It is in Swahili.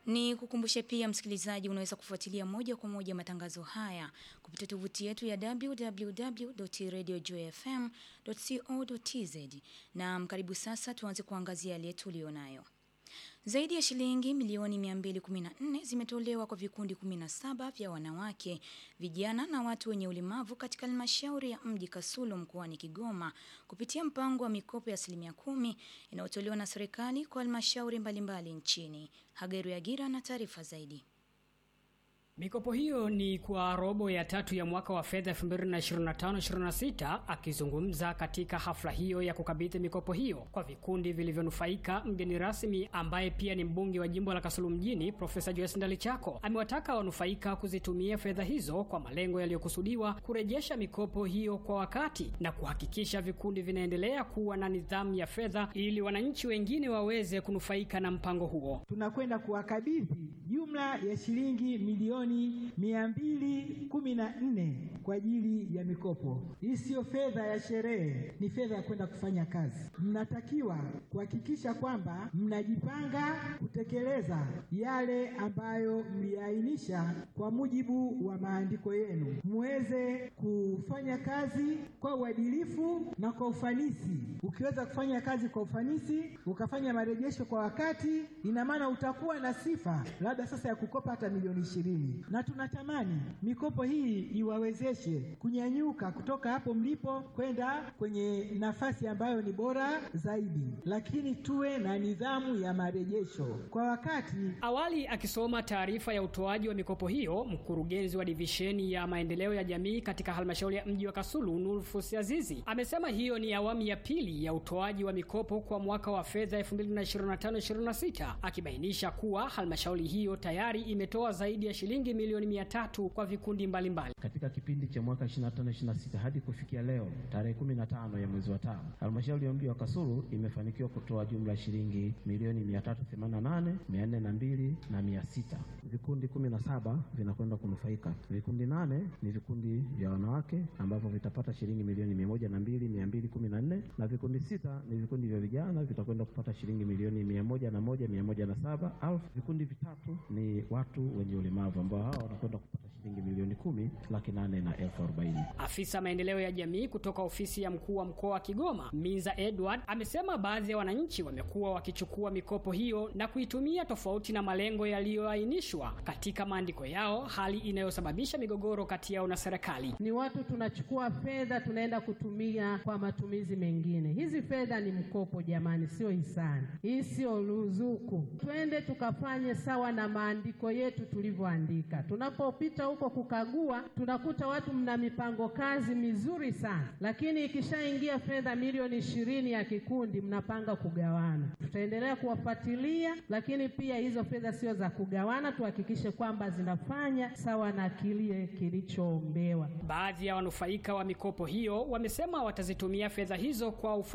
Ni kukumbushe pia msikilizaji, unaweza kufuatilia moja kwa moja matangazo haya kupitia tovuti yetu ya www.radiojfm.co.tz. Na karibu sasa tuanze kuangazia yale tuliyonayo. Zaidi ya shilingi milioni 214 zimetolewa kwa vikundi 17 vya wanawake, vijana na watu wenye ulemavu katika halmashauri ya mji Kasulu mkoani Kigoma kupitia mpango wa mikopo ya asilimia kumi inayotolewa na serikali kwa halmashauri mbalimbali nchini. Hageru Yagira na taarifa zaidi. Mikopo hiyo ni kwa robo ya tatu ya mwaka wa fedha 2025-26. Akizungumza katika hafla hiyo ya kukabidhi mikopo hiyo kwa vikundi vilivyonufaika, mgeni rasmi ambaye pia ni mbunge wa jimbo la Kasulu mjini Profesa Joyce Ndalichako amewataka wanufaika kuzitumia fedha hizo kwa malengo yaliyokusudiwa, kurejesha mikopo hiyo kwa wakati na kuhakikisha vikundi vinaendelea kuwa na nidhamu ya fedha ili wananchi wengine waweze kunufaika na mpango huo. Tunakwenda kuwakabidhi jumla ya shilingi milioni mia mbili kumi na nne kwa ajili ya mikopo. Hii siyo fedha ya sherehe, ni fedha ya kwenda kufanya kazi. Mnatakiwa kuhakikisha kwamba mnajipanga kutekeleza yale ambayo mliainisha kwa mujibu wa maandiko yenu, muweze kufanya kazi kwa uadilifu na kwa ufanisi. Ukiweza kufanya kazi kwa ufanisi, ukafanya marejesho kwa wakati, ina maana utakuwa na sifa labda sasa ya kukopa hata milioni ishirini na tunatamani mikopo hii iwawezeshe kunyanyuka kutoka hapo mlipo kwenda kwenye nafasi ambayo ni bora zaidi, lakini tuwe na nidhamu ya marejesho kwa wakati. Awali akisoma taarifa ya utoaji wa mikopo hiyo, mkurugenzi wa divisheni ya maendeleo ya jamii katika halmashauri ya mji wa Kasulu, Nurfus Azizi, amesema hiyo ni awamu ya pili ya utoaji wa mikopo kwa mwaka wa fedha 2025/26 akibainisha kuwa halmashauri hiyo tayari imetoa zaidi ya shilingi milioni mia tatu kwa vikundi mbalimbali mbali. Katika kipindi cha mwaka 25-26 hadi kufikia leo tarehe 15 ya mwezi wa tano, halmashauri ya mji wa Kasulu imefanikiwa kutoa jumla ya shilingi milioni 388 402 na 600. Vikundi 17 vinakwenda kunufaika. Vikundi nane ni vikundi vya wanawake ambavyo vitapata shilingi milioni 102 214 na vikundi sita ni vikundi vya vijana vitakwenda kupata shilingi milioni 101 107 au vikundi vitatu ni watu wenye ulemavu ambao hao wanakwenda kupata shilingi milioni kumi laki nane na elfu arobaini. Afisa maendeleo ya jamii kutoka ofisi ya mkuu wa mkoa wa Kigoma Minza Edward amesema baadhi ya wananchi wamekuwa wakichukua mikopo hiyo na kuitumia tofauti na malengo yaliyoainishwa katika maandiko yao, hali inayosababisha migogoro kati yao na serikali. Ni watu tunachukua fedha tunaenda kutumia kwa matumizi mengine. Hizi fedha ni mkopo jamani, sio hisani, hii sio ruzuku. Twende tukafanye sawa na maandiko yetu tulivyoandika. Tunapopita huko kukagua, tunakuta watu mna mipango kazi mizuri sana, lakini ikishaingia fedha milioni ishirini ya kikundi mnapanga kugawana. Tutaendelea kuwafuatilia, lakini pia hizo fedha sio za kugawana, tuhakikishe kwamba zinafanya sawa na kile kilichoombewa. Baadhi ya wanufaika wa mikopo hiyo wamesema watazitumia fedha hizo kwa ufa